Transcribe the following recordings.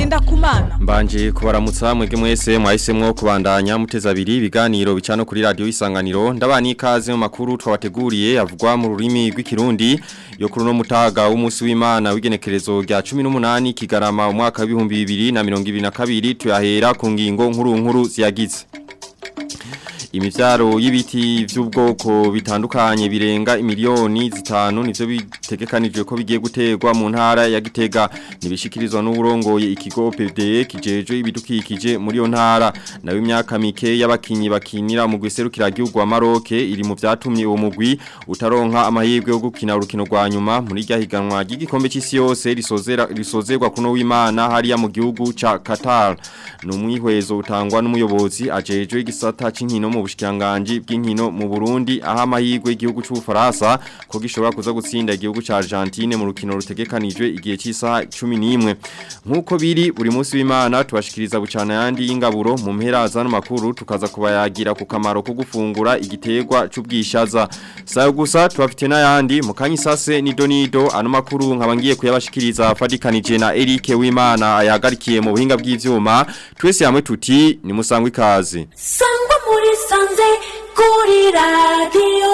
Ngendakumana Mbanje kubaramutsa mwege mwese mwahisemwo kubandanya muteza abiri ibiganiro bicano kuri radio isanganiro ndabani ikaze mu makuru twabateguriye avugwa mu rurimi rw'ikirundi yo kuri no mutaga w'umunsi w'Imana w'igenekerezo rya 18 kigarama umwaka wa 2022 tuyahera ku ngingo nkuru nkuru ziyagize imivyaro y'ibiti vy'ubwoko bitandukanye birenga imiliyoni zitanu nivyo bitegekanijwe ko bigiye gutegwa mu ntara ya Gitega nibishikirizwa n'uburongoye ikigo PDE kijejwe ibidukikije muri yo ntara nawe imyaka mike y'abakinyi bakinira mu gwiserukira gihugu wa Maroc iri mu vyatumye uwo mugwi utaronka amahirwe yo gukina urukino rwa nyuma muri rya higanwa ry'igikombe c'isi yose risozera risozerwa kuno w'Imana hariya mu gihugu ca Qatar numwihwezo utangwa n'umuyobozi ajejwe igisata c'inkino mu bushikanganje bw'inkino mu Burundi aho amahirwe y'igihugu c'ubufaransa ko gishobora kuza gutsinda igihugu ca Argentine mu rukino rutegekanijwe igihe cy'isaha 11 nkuko biri buri munsi w'Imana tubashikiriza bucana yandi y'ingaburo mu mpera za makuru tukaza kubayagira ku kamaro ko gufungura igitegwa c'ubwishaza sayo gusa tubafite n'ayandi mu kanyisase ni Donido ano makuru nkabangiye kuyabashikiriza fadikanije na Eric w'Imana ayagarikiye mu buhinga bw'ivyuma twese hamwe tuti ni musangwe ikaze sangwa muri sanze kuri radiyo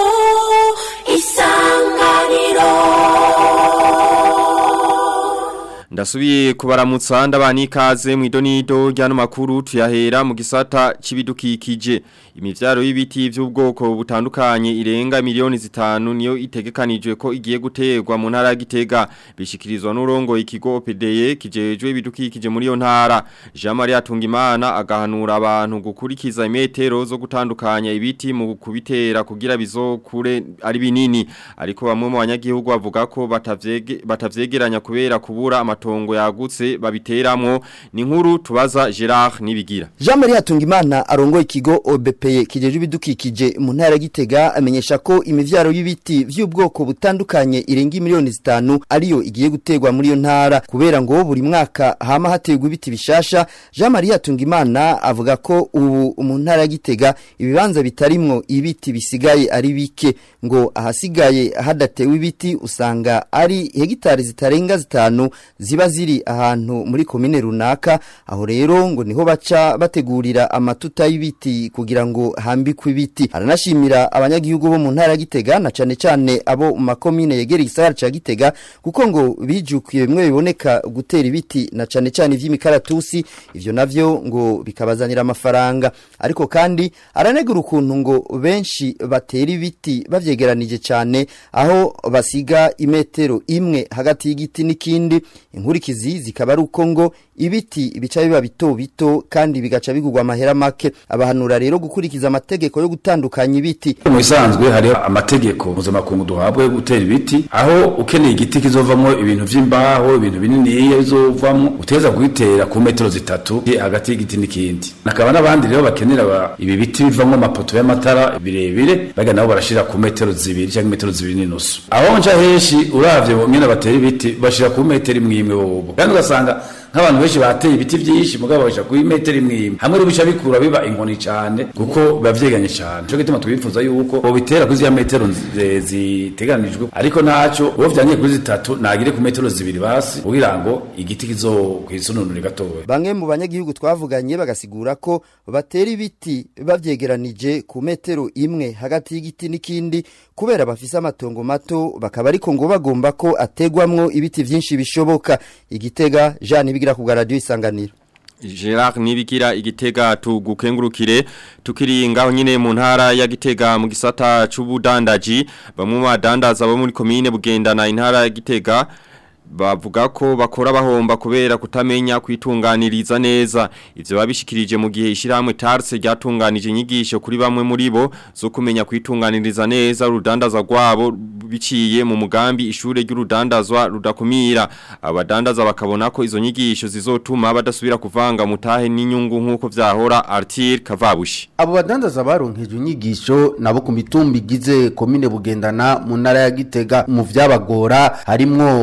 isanganiro Ndasubiye kubaramutsa ndabani ikaze mu idonido ryano makuru tuyahera mu gisata c'ibidukikije imivyaro y'ibiti vy'ubwoko butandukanye irenga miliyoni zitanu niyo itegekanijwe ko igiye gutegwa mu ntara ya Gitega bishikirizwa n'urongo ikigo PDE kijejwe ibidukikije muri yo ntara Jean Marie Tungimana agahanura abantu gukurikiza imetero zo gutandukanya ibiti mu kubitera kugira bizokure ari binini ariko bamwe mu banyagihugu bavuga ko batavyege batavyegeranya kubera kubura amatongo yagutse babiteramwo ni nkuru tubaza Gerard nibigira Jean Marie Tungimana arongoye ikigo OBP kijeje ibidukikije mu ntara Gitega amenyesha ko imivyaro y'ibiti vy'ubwoko butandukanye irenga miliyoni zitanu ariyo igiye gutegwa muri yo ntara kubera ngo buri mwaka hama hategwa ibiti bishasha Jean Marie Tungimana avuga ko ubu mu ntara Gitega ibibanza bitarimwo ibiti bisigaye ari bike ngo ahasigaye hadatewe ibiti usanga ari hegitari zitarenga zitanu ziba ziri ahantu muri komine runaka aho rero ngo niho baca bategurira amatuta y'ibiti kugira ngo hambikwe ibiti aranashimira abanyagihugu bo mu ntara ya Gitega na cane cane abo mu makomine yegereye igisagara ca Gitega kuko ngo bijukiye bimwe biboneka gutera ibiti na cane cane ivy'imikaratusi ivyo navyo ngo bikabazanira amafaranga ariko kandi aranegura ukuntu ngo benshi batera ibiti bavyegeranije cane aho basiga imetero imwe hagati y'igiti n'ikindi inkurikizi zikaba ari uko ngo ibiti bica biba bito bito kandi bigaca bigurwa amahera make abahanura rero gukurikiza amategeko yo gutandukanya ibiti mu bisanzwe hari amategeko mpuzamakungu duhabwa yo gutera ibiti aho ukeneye igiti kizovamo ibintu vy'imbaho ibintu binini bizovamo uteza kugitera ku metero zitatu hagati y'igiti n'ikindi nakaba n'abandi rero bakenera ibi biti bivamo amapoto y'amatara birebire baga nabo barashira ku metero zibiri cyangwa metero zibiri n'inusu aho nca henshi uravye nyene batera ibiti bashira ku metero imwe imwe bobo kandi ugasanga nk'abantu benshi bateye ibiti byinshi mugabo basha ku metero imwe imwe hamwe rubica bikura biba inkoni cyane kuko biba vyeganye cyane cyo gituma twifuza yuko bo bitera kuri ya metero ziteganijwe ariko ntaco uwo vyanye kuri zitatu nagire ku metero zibiri basi kugira ngo igiti kizokwisununura gatoya bamwe mu banyagihugu twavuganye bagasigura ko batera ibiti bavyegeranije ku metero imwe hagati y'igiti n'ikindi kubera bafise amatongo mato bakaba ariko ngo bagomba ko ategwamwo ibiti vyinshi bishoboka igitega Jean bigira ku radio isanganiro Gerard nibigira igitega tugukengurukire tukiri ngaho nyine mu ntara ya gitega mu gisata c'ubudandaji bamwe mu badandaza bo muri commune bugendana intara ya gitega bavuga ko bakora bahomba kubera kutamenya kwitunganiriza neza ivyo babishikirije mu gihe ishiramwe Tarse ryatunganije inyigisho kuri bamwe muri bo zo kumenya kwitunganiriza neza urudandaza rwabo biciye mu mugambi ishure ry'urudandazwa rudakumira abadandaza bakabona ko izo nyigisho zizotuma badasubira kuvanga mutahe n'inyungu nkuko vyahora Artir Kavabushi abo badandaza baronkejwe inyigisho nabo ku mitumba igize komine bugendana mu ntara ya Gitega mu vyabagora harimwo kuvanga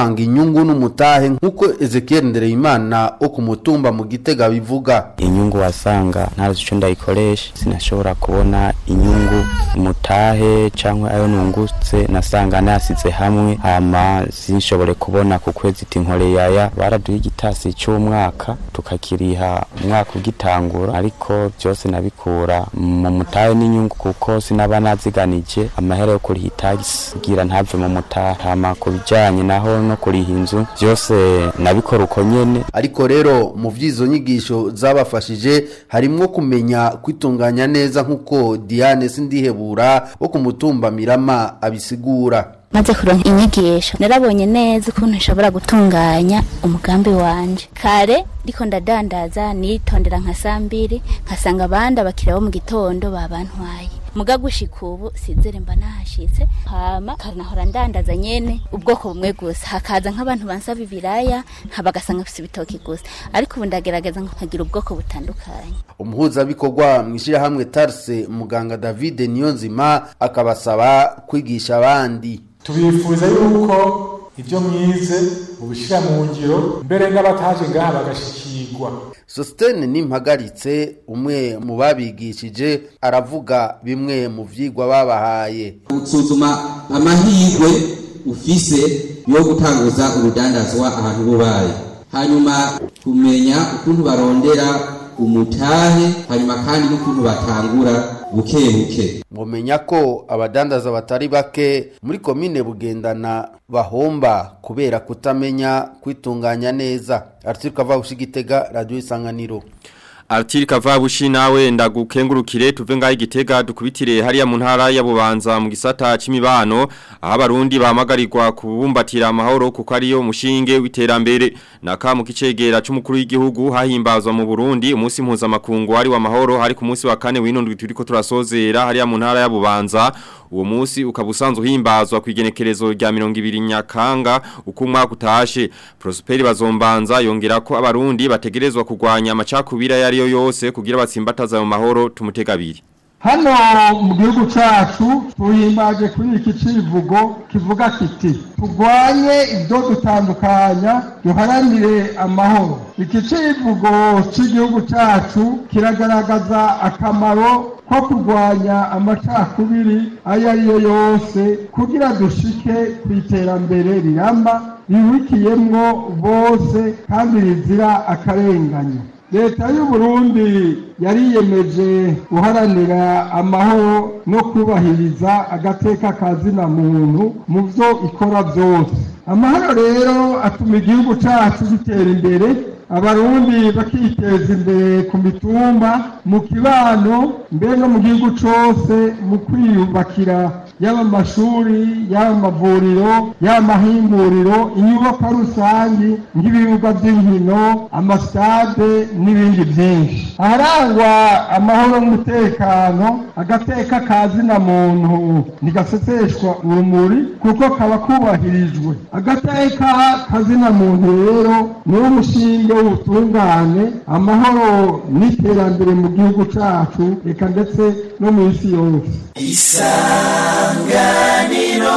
gutanga inyungu n'umutahe nk'uko Ezekiel Ndereyimana wo ku mutumba mu Gitega bivuga inyungu wasanga ntazi ico ndayikoresha sinashobora kubona inyungu umutahe canke ayo nungutse nasanga nasize hamwe hama sinshobore kubona ku kwezi iti nkore yaya baraduha igitasi c'umwaka tukakiriha umwaka ugitangura ariko byose nabikura mu mutahe n'inyungu kuko sinaba naziganije amahera yo kuriha itagisi kugira ntave mu mutahe hama ku bijanye naho no kuriha inzu byose nabikora uko nyene ariko rero mu vy'izo nyigisho zabafashije harimwo kumenya kwitunganya neza nk'uko Diane Sindihebura wo ku mutumba Mirama abisigura maze kuronka inyigisho narabonye neza ukuntu nshobora gutunganya umugambi wanje kare ndiko ndadandaza nitondera nka saa mbiri nkasanga abandi abakiriya bo mu gitondo babantwaye muga gushika ubu sizere mba nahashitse hama kanahora ndandaza nyene ubwoko bumwe gusa hakaza nk'abantu bansaba ibiraya bagasanga mfise ibitoki gusa ariko ubu ndagerageza nkagira ubwoko butandukanye umuhuzabikorwa mu ishyirahamwe tarse muganga david niyonzima akabasaba kwigisha abandi tubifuza yuko ibyo mwize mubishyira mu ngiro mbere n'abataje ngaha bagashikirwa sositene n'impagaritse umwe mu babigishije aravuga bimwe mu vyigwa babahaye gusuzuma amahirwe ufise yo gutanguza urudandazwa ahantu bubaye hanyuma kumenya ukuntu barondera umutahe hanyuma kandi n'ukuntu batangura buke buke mumenya ko abadandaza batari bake muri komine bugendana bahomba kubera kutamenya kwitunganya neza arthur kavabushi gitega radio isanganiro Artiri kavabushi nawe ndagukengurukire tuve ngaho igitega dukubitire hariya mu ntara ya Bubanza mu gisata c'imibano aho abarundi bahamagarirwa kubumbatira amahoro kuko ariyo mushinge w'iterambere naka mu kicegera c'umukuru w'igihugu hahimbazwa mu Burundi umunsi mpuzamakungu wari wa mahoro hari ku munsi wa kane w'inondwi turiko turasozera hariya mu ntara ya Bubanza uwo munsi ukaba usanzwe uhimbazwa ku igenekerezo rya 200 nyakanga uko umwaka utashe Prosper bazombanza yongera ko abarundi bategerezwa kugwanya amacakubira yari yo yose kugira batsimbataza mu mahoro tumutegabiri hano mu gihugu cyacu tuhimbaje kuri iki kivugo kivuga kiti turwanye ibyo dutandukanya duharanire amahoro iki kivugo cy'igihugu cyacu kiragaragaza akamaro ko kurwanya amacakubiri ayo ari yo yose kugira dushike ku iterambere riramba ribikiyemwo bose kandi rizira akarengane leta y'u Burundi yariyemeje guharanira amahoro no kubahiriza agateka kazina muntu mu byo ikora byose amahoro rero atuma igihugu cyacu gitera imbere abarundi bakiteza imbere ku mitumba mu kibano mbere no mu gihugu cyose mu kwiyubakira yaba amashuri yaba amavuriro yaba amahinguriro inyubako rusange nk'ibibuga by'inkino amasitade n'ibindi byinshi aharangwa amahoro n'umutekano agateka kazina muntu ntigaseseshwa urumuri kuko kaba kubahirijwe agateka kazina muntu rero ni umushinge w'ubutungane amahoro n'iterambere mu gihugu cyacu reka ndetse no mu isi yose isanganiro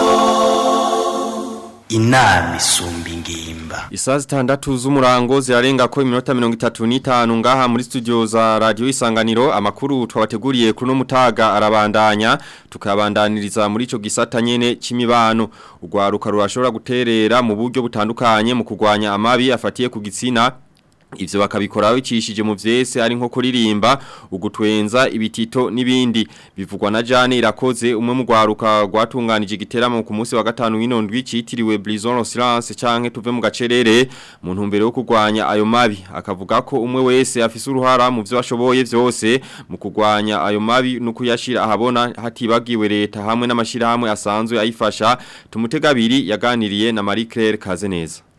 inama isumba ingimba Isaa zitandatu z'umurango zirarenga ko iminota mirongo itatu n'itanu ngaha muri studio za radio isanganiro amakuru twabateguriye kuri no mutaga arabandanya tukabandaniriza muri ico gisata nyene c'imibano urwaruka rurashobora guterera mu buryo butandukanye mu kugwanya amabi afatiye ku gitsina Ivyo bakabikora bicishije mu vyese ari nko kuririmba ugutwenza ibitito nibindi bivugwa na Jane irakoze umwe mu gwaruka gwatunganije igiteramo ku munsi wa gatanu w'inondwi citiriwe Blizon Silence canke tuve mu gacerere mu ntumbero yo kugwanya ayo mabi akavuga ko umwe wese afise uruhara mu vyo ashoboye vyose mu kugwanya ayo mabi no kuyashira ahabona hatibagiwe leta hamwe n'amashirahamwe asanzwe ayifasha tumutegabiri yaganiriye na Marie Claire Kazeneza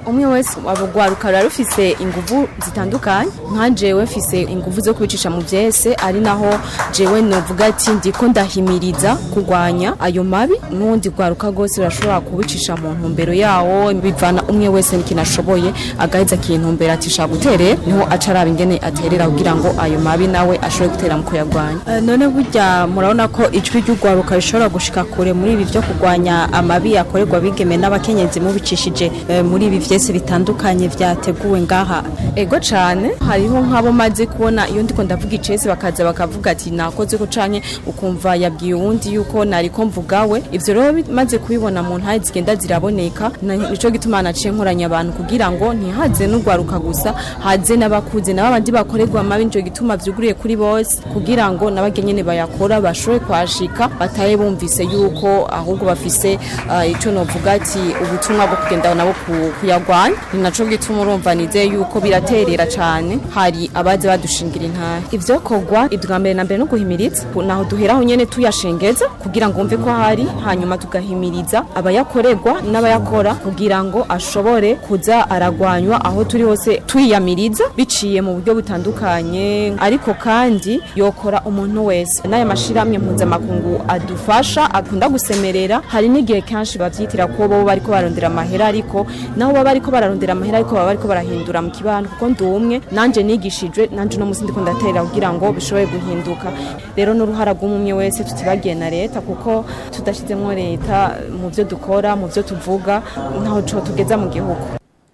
umwe wese abugwaruka rura rufise inguvu zitandukanye nka jewe mfise inguvu zo kwicisha mu vyese ari naho jewe novuga ati ndiko ndahimiriza kurwanya ayo mabi n'uwundi gwaruka rwose rurashobora kubicisha mu ntumbero yawo bivana umwe wese n'ikintu ashoboye agaheza akintumbera ati shaka guterera niho aca araba ingene aterera kugira ngo ayo mabi nawe ashobore gutera mu kuyagwanya Eh, none burya murabona ko ijwi ry'urwaruka rishobora gushika kure muri ibi byo kurwanya amabi akorerwa abigeme n'abakenyezi mubicishije eh, muri ibi vyese bitandukanye vyateguwe ngaha ego cane hariho nk'abo maze kubona iyo ndiko ndavuga icese bakaza bakavuga ati nakoze ko canke ukumva yabwiye uwundi yuko nariko mvugawe ivyo rero maze kubibona mu ntahe zigenda ziraboneka na- nico gituma naciye nkoranya abantu kugira ngo ntihaze n'urwaruka gusa haze n'abakuze nabo abandi bakorerwa amabi nico gituma vyuguriye kuri bose kugira ngo n'abagenyene bayakora bashobore kwashika bataye bumvise yuko ahubwo bafise uh, ico novuga ati ubutumwa bwo kugenda nabo ku- kuyagwanya ni naco gituma urumva nizeye yuko biraterera cane hari abaje badushingira intahe ivyo kogwa ibwa mbere na mbere no guhimiriza naho duheraho nyene tuyashengeza kugira ngo umve ko hari hanyuma tugahimiriza abayakorerwa n'abayakora kugira ngo ashobore kuza aragwanywa aho turi hose twiyamiriza biciye mu buryo butandukanye ariko kandi yokora umuntu wese n'aya mashirahamwe mpuzamakungu adufasha akunda gusemerera hari n'igihe kenshi bavyitira ko bo bariko barondera amahera ariko naho baba bariko bararondera amahera ariko baba bariko barahindura mu kibano kuko ndi umwe nanje nigishijwe nanje no musi ndiko ndaterera kugira ngo bishobore guhinduka rero n'uruhara rw'umwe wese tutibagiye na leta kuko tudashizemwo leta mu vyo dukora mu vyo tuvuga ntaho co tugeza mu gihugu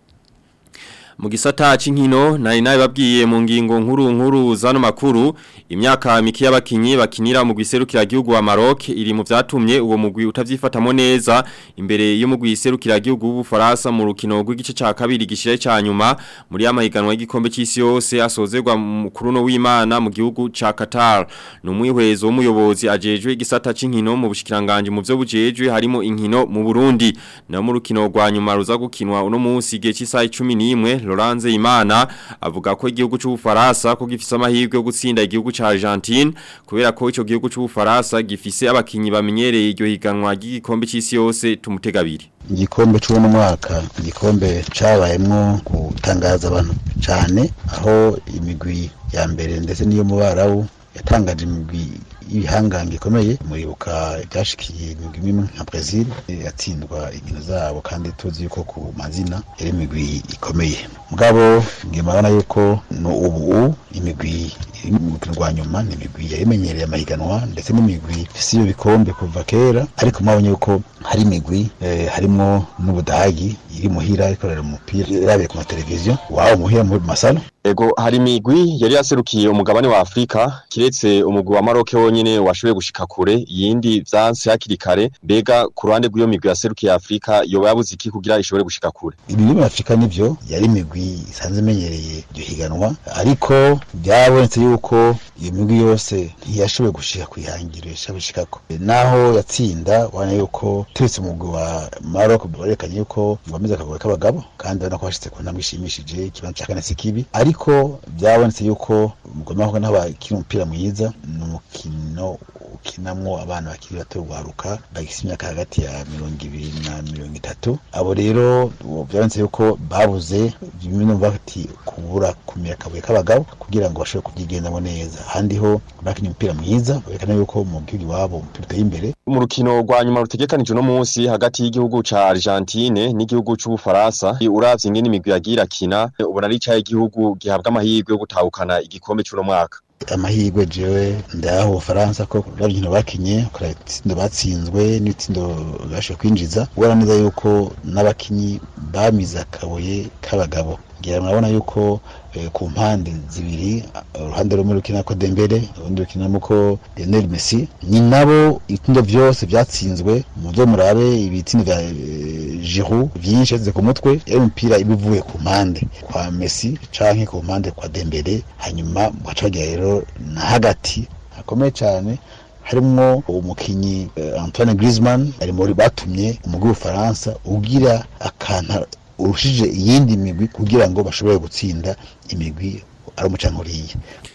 Mu gisata c'inkino nari nawe babwiye mu ngingo nkuru nkuru zano makuru imyaka miki y'abakinyi bakinira mu gwiserukira gihugu wa Maroc iri mu vyatumye uwo mugwi utavyifatamo neza imbere yo mu gwiserukira gihugu w'Ubufaransa mu rukino rw'igice ca kabiri gishire ca nyuma muri amahiganwa y'igikombe c'isi yose asozerwa mu kuruno w'Imana mu gihugu ca Qatar numwihwezo w'umuyobozi ajejwe igisata c'inkino mu bushikiranganje mu vyo bujejwe harimo inkino mu Burundi na mu rukino rwa nyuma ruza gukinwa uno munsi igihe cy'isaha 11 Laurence Imana avuga ko igihugu c'Ubufaransa ko gifise amahirwe yo gutsinda igihugu ca Argentine kubera ko ico gihugu c'Ubufaransa gifise abakinyi bamenyereye iryo higanwa ry'igikombe c'isi yose tumutegabiri igikombe c'uno mwaka igikombe cabayemwo gutangaza abantu cane aho imigwi ya mbere ndetse niyo mu barabu yatangaje imigwi ibihangange ikomeye muribuka byashikiye imigwi imwe nka Brazil eh, yatsindwa inkino zabo kandi tuzi yuko ku mazina yari imigwi ikomeye mugabo ngimabona yuko no ubu imigwi iri mu rukino rwa nyuma ni imigwi yayimenyereye amahiganwa ndetse n'imigwi ifise iyo bikombe kuva kera ariko mwabonye yuko hari imigwi eh, harimwo n'ubudagi iri muhira ikorera umupira irabiye ku mateleviziyo wabo muhira mu masalo Ego hari imigwi yari yaserukiye umugabane wa Afrika kiretse umugwi wa Maroc wonyene washoboye gushika kure yindi vyanse hakiri kare mbega ku ruhande rw'iyo migwi yaserukiye Afrika yoba yabuze iki kugira ishobore gushika kure ibiri muri afurika nivyo yari imigwi isanzwe imenyereye iryo higanwa ariko byabonetse yuko iyo migwi yose ntiyashoboye gushika kwihangiro yashabishikako naho yatsinda ubona yuko turetse umugwi wa Maroc barekanye yuko ngomeza akagoye k'abagabo kandi urabona ko bashitse ku ntambwe ishimishije ikibanza ca kane si kibi ariko byabonetse yuko umugwi wa Maroc naho bakina umupira mwiza ni umukino ukinamwo abana bakiri bato guharuka bagifite imyaka hagati ya mirongo ibiri na mirongo itatu abo rero byabonetse yuko babuze bimwe no bati kubura kumira akabuye k'abagabo kugira ngo bashobore kubyigendamo neza ahandi ho bakinnye umupira mwiza berekana yuko mu gihugu iwabo umupira uteye imbere mu rukino rwa nyuma rutegekanijwe no munsi hagati y'igihugu ca Argentine n'igihugu c'Ubufaransa uravye ingene imigwi yagiye irakina ubona ari icahe igihugu gihabwa amahirwe yo gutahukana igikombe c'uno mwaka amahirwe jewe ndayaho ubufaransa ko urabyinkino bakinye ukora ibitsindo batsinzwe n'ibitsindo bashoboye kwinjiza ubona neza yuko n'abakinyi bamize akabuye k'abagabo ngira murabona yuko eh, ku mpande zibiri uruhande rumwe rukina ko Dembele urundi rukinamo ko Lionel Messi ni nabo ibitsindo byose byatsinzwe mu byo murabe ibitsindo vya eh, Giroud byinshi yasize ku mutwe yari umupira ibivuye ku mpande kwa Messi canke ku mpande kwa Dembele hanyuma baca bagira rero na hagati hakomeye cyane harimwo umukinyi eh, Antoine Griezmann ari muri batumye umugwi w'Ufaransa ugira akantu urushije iyindi migwi kugira ngo bashobore gutsinda imigwi ari umucankuriye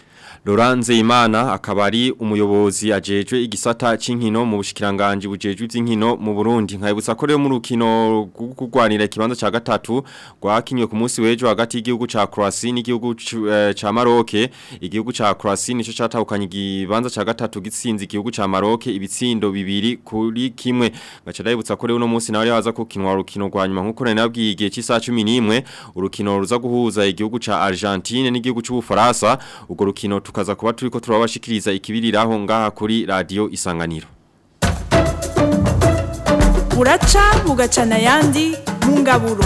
Laurence Imana akaba ari umuyobozi ajejwe igisata c'inkino mu bushikiranganje bujejwe ivy'inkino mu Burundi nkayibutsa ko rero mu rukino rw'urwanira ikibanza ca gatatu rwakinywe ku munsi w'ejo hagati y'igihugu ca Croatia n'igihugu cu- eh, ca Maroc igihugu ca Croatia nico catahukanye ikibanza ca gatatu gitsinze igihugu ca Maroc ibitsindo bibiri kuri kimwe gaca ndabibutsa ko rero uno munsi nawe yaza kukinwa urukino rwa nyuma nkuko nari nabwiye igihe cy'isaha 11 urukino ruza guhuza igihugu ca Argentine n'igihugu c'Ubufaransa urwo rukino tukaza kuba turiko turabashikiriza ikibiriraho ngaha kuri radio isanganiro buraca bugacana ayandi mu ngaburo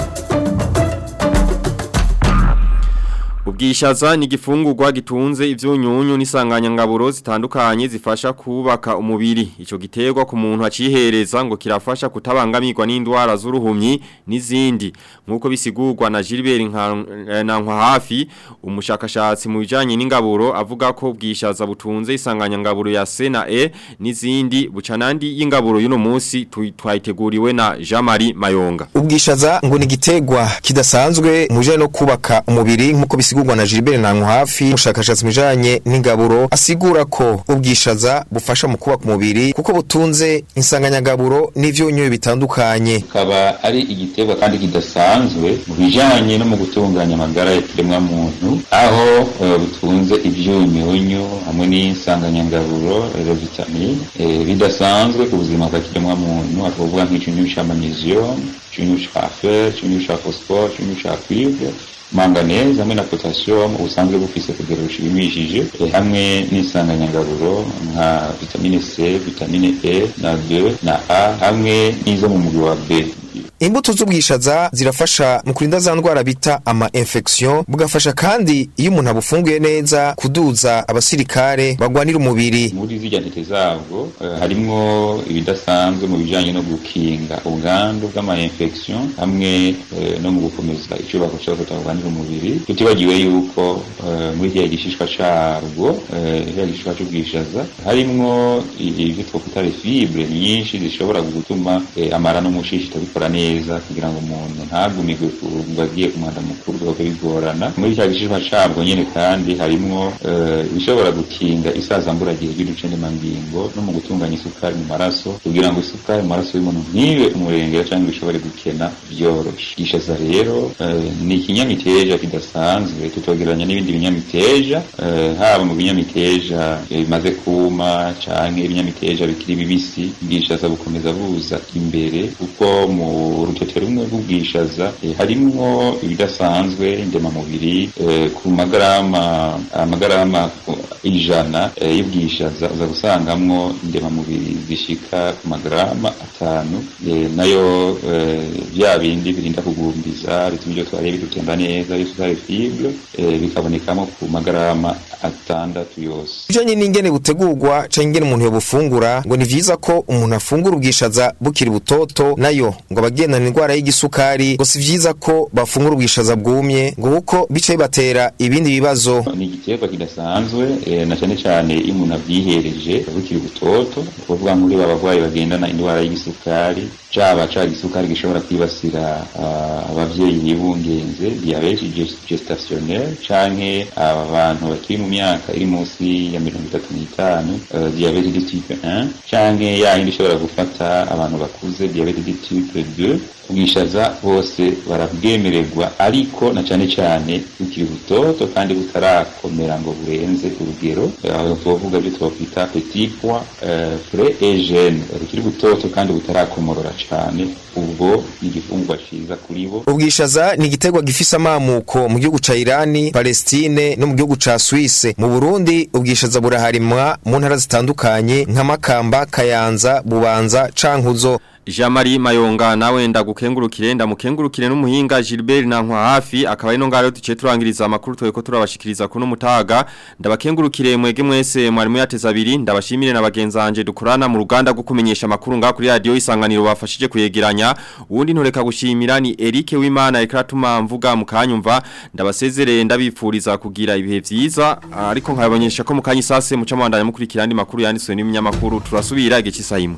Ubwishaza ni igifungurwa gitunze ivyunyunyu n'isanganyangaburo zitandukanye zifasha kubaka umubiri. Ico giterwa ku muntu acihereza ngo kirafasha kutabangamirwa n'indwara z'uruhumyi n'izindi. Nkuko bisigurwa na Gilbert Nka- Nankwa hafi umushakashatsi mu bijanye n'ingaburo avuga ko ubwishaza butunze isanganyangaburo ya C na E n'izindi bucanandi y'ingaburo y'uno munsi tu- twayiteguriwe na Jean-Marie Mayonga. Ubwishaza ngo ni gitegwa kidasanzwe muje no kubaka umubiri nkuko bisigurwa na Gilbert Nanku hafi umushakashatsi mujanye n'ingaburo asigura ko ubwishaza bufasha mu kubaka umubiri kuko butunze insanganyagaburo n'ivyunyu bitandukanye kikaba ari igiterwa kandi kidasanzwe mu bijanye no mu gutunganya amagara y'ikiremwa muntu aho eh, butunze ivyunyunyu hamwe n'insanganyangaburo rero vitamine eh, bidasanzwe ku buzima bwa kiremwa muntu akavuga nk'icyunyu ca magnesium icyunyu ca fer icyunyu ca phosphore icyunyu ca cuivre manganese hamwe na potassium ubusanzwe bufise kugero rushimishije eh, hamwe n'insanganyangaburo nka vitamine C vitamine E na D na A hamwe n'izo mu mubiri wa B Imbuto z'ubwishaza zirafasha mu kurinda za ndwara bita ama infection bugafasha kandi iyo umuntu abufunguye neza kuduza abasirikare bagwanira umubiri muri zirya ntete zabwo eh, harimwo ibidasanzwe mu bijanye no gukinga ubwandu bw'ama infection hamwe eh, no mu gukomeza icubako cyo kutabanira umubiri tutibagiwe yuko eh, muri kiriya gishishwa carwo eh, kiriya gishishwa c'ubwishaza harimwo ivyo twokwita les fibres nyinshi zishobora gutuma eh, amara n'umushishito bikora neza kugira ngo umuntu ntagumirwe ku- ngo agiye ku mwanda mukuru biba bigorana muri cya gishishwa cabwo nyene kandi harimwo eh, ibishobora gukinga isazamburagihe ry'uducendemangingo no mu gutunganya isukari mu maraso kugira ngo isukari mu maraso y'umuntu ntibe umurengera cyangwa bishobore gukena byoroshe gishaza rero eh, ni ikinyamiteja kidasanzwe tutogeranya n'ibindi binyamiteja eh, haba mu binyamiteja eh, bimaze kuma canke ibinyamiteja bikiri bibisi bwishaza bukomeza buza imbere kuko mu rutete rumwe rw'ubwishaza eh, harimwo ibidasanzwe ndemamubiri eh, ku magarama amagarama ku- ijana eh, y'ubwishaza uza gusangamwo ndemamubiri zishika ku magarama atanu eh, nayo eh, bya bindi birinda kugumbiza bituma ibyo twariye bidutemba neza iyo tutari fibre eh, bikabonekamo ku magarama atandatu yose Bijanye n'ingene butegurwa canke ingene umuntu yobufungura ngo ni vyiza ko umuntu afungura ubwishaza bukiri butoto nayo ngo abagendana indwara y'igisukari ngo si vyiza ko bafungura ubwishaza bwumye ngo kuko bica bibatera ibindi bibazo ni igiterwa kidasanzwe eh, na cyane cyane iyo umuntu abyihereje bukiri butoto ni ukuvuga muri ba barwayi bagendana indwara y'igisukari caba ca gisukari gishobora kwibasira ah, abavyeyi bibungenze diabete ges- gestationnelle canke abantu bakiri mu myaka iri munsi ya mirongo itatu n'itanu eh, diabete de type 1 canke ya yindi ishobora gufata abantu bakuze diabete de type 2 ubwishaza bose barabwemererwa ariko na cyane cyane bukiri butoto kandi butarakomera ngo burenze urugero Eh, aho tuvuga byo twakwita petit pois euh, frais et jeune bukiri butoto kandi butarakomorora cyane ubwo ni igifungwa ciza kuri bo ubwishaza ni igiterwa gifise amamuko mu gihugu ca Irani Palestine no mu gihugu ca Suisse mu Burundi ubwishaza buraharimwa mu ntara zitandukanye nka Makamba Kayanza Bubanza Cankuzo Jean-Marie Mayonga nawe ndagukengurukire ndamukengurukire n'umuhinga Gilbert Nankwa hafi akaba ari no ngaro duce turangiriza amakuru tweko turabashikiriza kuno mutaga ndabakengurukire mwege mwese mwarimu yateza abiri ndabashimire na bagenzanje dukorana mu ruganda rwo kumenyesha amakuru nga kuri radio isanganiro bafashije kuyegeranya uwundi ntoreka gushimira ni Eric Wimana ekratuma mvuga mukanyumva ndabasezerere ndabipfuriza kugira ibihe vyiza ariko nkabanyesha ko mukanyi sase muca mwandanya mukurikira andi makuru yanditswe n'iminyamakuru turasubira igihe cy'isayimwe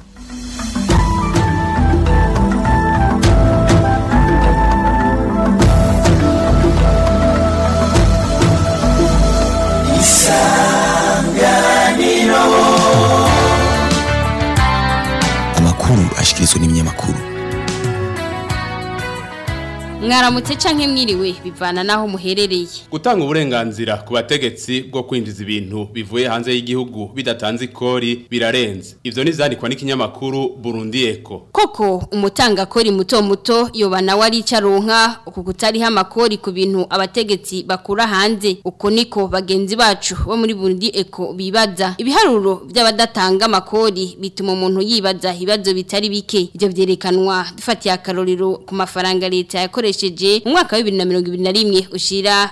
Isa mwaramutse canke mwiriwe bivana naho muherereye gutanga uburenganzira ku bategetsi bwo kwinjiza ibintu bivuye hanze y'igihugu bidatanze ikori birarenze ivyo nizandikwa n'ikinyamakuru Burundi Eco koko umutanga kori muto muto yoba nawe ari icaronka uku kutariho amakori ku bintu abategetsi bakura hanze uko niko bagenzi bacu bo muri Burundi Eco bibaza ibiharuro by'abadatanga amakori bituma umuntu yibaza ibibazo bitari bike ivyo vyerekanwa dufatiye akarorero ku mafaranga leta yakoresheje mu mwaka wa 2021 ushira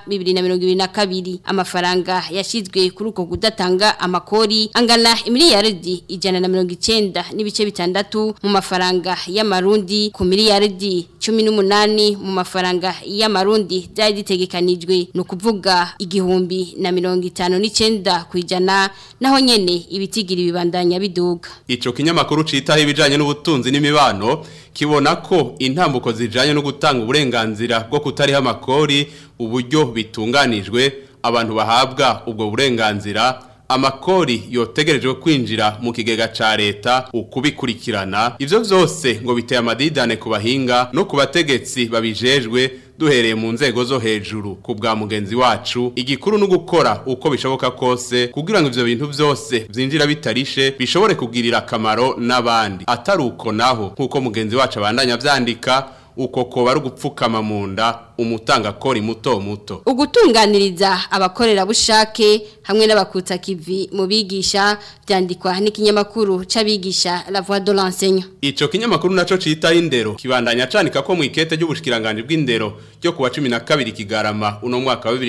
2022 amafaranga yashizwe kuri uko kudatanga amakori angana imiliyaridi ijana na mirongo icenda n'ibice bitandatu mu mafaranga y'amarundi ku miliyaridi cumi n'umunani mu mafaranga y'amarundi byari zitegekanijwe ni ukuvuga igihumbi na mirongo itanu n'icenda ku ijana naho nyene ibitigiri bibandanya biduga ico kinyamakuru citaho ibijanye n'ubutunzi n'imibano kibona ko intambuko zijanye no gutanga uburenganzira bwo kutariha amakori uburyo bitunganijwe abantu bahabwa ubwo burenganzira amakori yotegerejwe kwinjira mu kigega ca leta ukubikurikirana ivyo vyose ngo biteye amadidane ku bahinga no ku bategetsi babijejwe duhereye mu nzego zo hejuru ku bwa mugenzi wacu igikuru no gukora uko bishoboka kose kugira ngo ivyo bintu vyose vyinjira bitarishe bishobore kugirira akamaro n'abandi atari uko naho nk'uko mugenzi wacu abandanya vyandika uko koba ari ugupfukama mu nda umutanga kori muto muto ugutunganiriza abakorera bushake hamwe n'abakutsa kivi mu bigisha byandikwa n'ikinyamakuru c'abigisha La Voix de l'enseignant ico kinyamakuru naco cita indero kibandanya canika ko mu ikete ry'ubushikiranganje bw'indero ryo kuwa 12 kigarama uno mwaka wa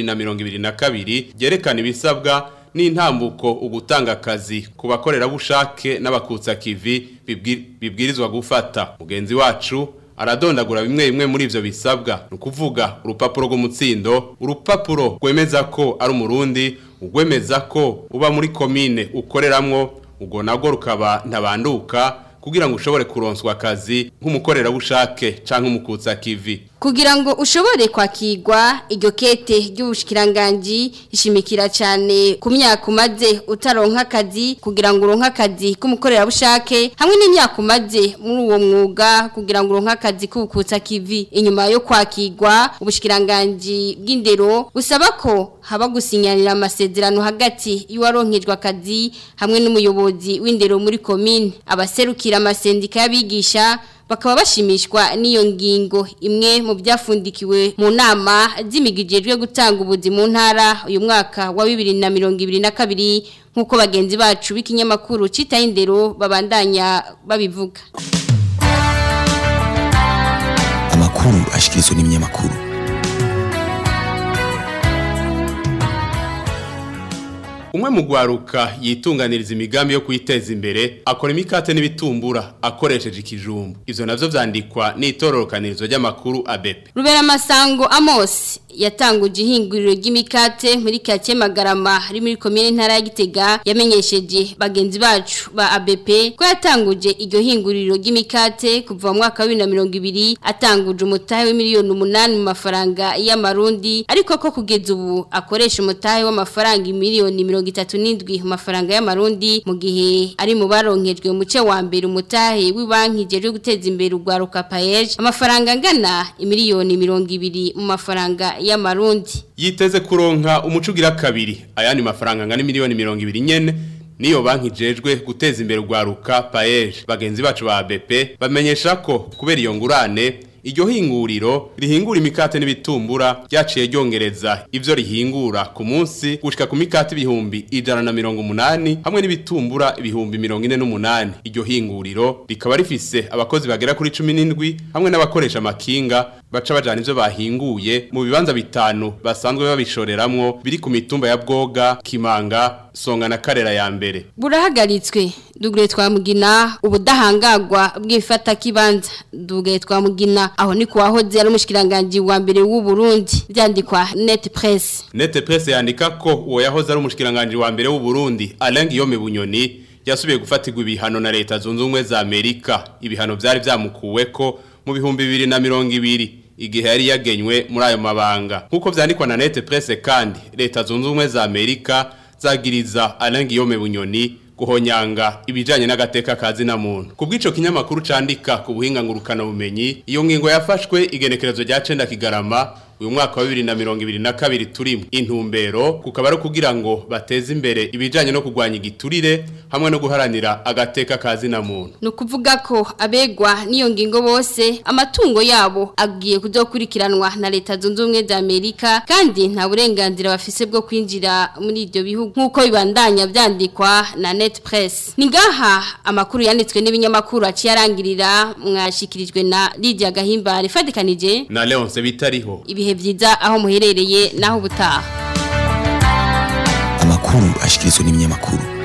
2022 ryerekana ibisabwa n'intambuko ugutanga akazi ku bakorera bushake n'abakutsa kivi bibwirizwa gufata mugenzi wacu aradondagura bimwe bimwe muri ivyo bisabwa ni ukuvuga urupapuro rw'umutsindo urupapuro rwemeza ko ari umurundi urwemeza ko uba muri komine ukoreramwo ubwo nabwo rukaba ntabanduka kugira ngo ushobore kuronswa akazi nk'umukorerabushake canke umukutsa kivi kugira ngo ushobore kwakirwa iryo kete ry'ubushikiranganji ishimikira cyane ku myaka umaze utaronka akazi kugira ngo uronke akazi k'umukorerabushake hamwe n'imyaka umaze muri uwo mwuga kugira ngo uronke akazi k'ubukutsa kivi inyuma yo kwakirwa ubushikiranganji bw'indero busaba ko haba gusinyanira amasezerano hagati y'uwaronkejwe akazi hamwe n'umuyobozi w'indero muri komine abaserukira amasendika y'abigisha bakaba bashimishwa n'iyo ngingo imwe mu byafundikiwe mu nama z'imigijejwe gutanga ubuzi mu ntara uyu mwaka wa bibiri na mirongo ibiri na kabiri nk'uko bagenzi bacu b'ikinyamakuru citaho indero babandanya babivuga amakuru ashikirizwa n'ibinyamakuru umwe mu gwaruka yitunganiriza imigambi yo kwiteza imbere akora imikate n'ibitumbura akoresheje ikijumbu ivyo navyo vyandikwa n'itororokanirizo ry'amakuru ABP Rubera Masango Amos yatanguje ihinguriro ry'imikate muri kake Magarama ari muri komine ntara ya Gitega yamenyesheje bagenzi bacu ba ABP ko yatanguje iryo hinguriro ry'imikate kuva mu mwaka wa 2020 atanguje umutahe wa miliyoni 8 mu mafaranga y'amarundi ariko ko kugeza ubu akoresha umutahe w'amafaranga miliyoni 37 mu mafaranga y'amarundi mu gihe ari mu baronkejwe mu ce wa mbere umutahe w'ibanki jeje guteza imbere urwaruka paeje amafaranga angana imiliyoni 200 mu mafaranga y'amarundi yiteze kuronka umucugira kabiri ayandi mafaranga ngana miliyoni 200 nyene niyo banki jejwe guteza imbere urwaruka paeje bagenzi bacu ba BP bamenyesha ko kubera iyo ngurane iryo hinguriro rihingura imikate n'ibitumbura ryaciye ryongereza ivyo rihingura ku munsi gushika ku mikate ibihumbi ijana na mirongo umunani hamwe n'ibitumbura ibihumbi mirongo ine n'umunani iryo hinguriro rikaba rifise abakozi bagera kuri cumi n'indwi hamwe n'abakoresha amakinga baca bajana ivyo bahinguye mu bibanza bitanu basanzwe babishoreramwo biri ku mitumba ya bwoga kimanga songa na karera ya mbere burahagaritswe dugure twamugina ubudahangagwa bw'ifata kibanza dugure twamugina aho ni kuwahoze ari umushikiranganje wa mbere w'u Burundi byandikwa net press net press yandika ko uwo yahoze ari umushikiranganje wa mbere w'u Burundi Alain Guillaume Bunyoni yasubiye gufatirwa ibihano na leta zunze ubumwe za Amerika ibihano byari byamukuwe ko mu bihumbi bibiri na mirongo ibiri igihe yari yagenywe muri ayo mabanga nk'uko vyandikwa na net press kandi leta zunze ubumwe za Amerika zagiriza Alain Guillaume Bunyoni guhonyanga ibijanye n'agateka kazi na muntu kubw'ico kinyamakuru candika ku buhinga ngurukana bumenyi iyo ngingo yafashwe igenekerezo rya 9 kigarama uyu mwaka wa 2022 turimo intumbero kukaba ari kugira ngo bateze imbere ibijanye no kugwanya igiturire hamwe no guharanira agateka kazi na muntu ni ukuvuga ko abegwa n'iyo ngingo bose amatungo yabo agiye kuzokurikiranwa na leta zunze ubumwe za amerika kandi nta burenganzira bafise bwo kwinjira muri ibyo bihugu nk'uko bibandanya byandikwa na net press ni ngaha amakuru yanditswe n'ibinyamakuru aciye arangirira mwashikirijwe na lidia gahimbare ifatikanije na leonce bitariho ibihe byiza aho muherereye naho ubutaha amakuru ashikirizwa n'ibinyamakuru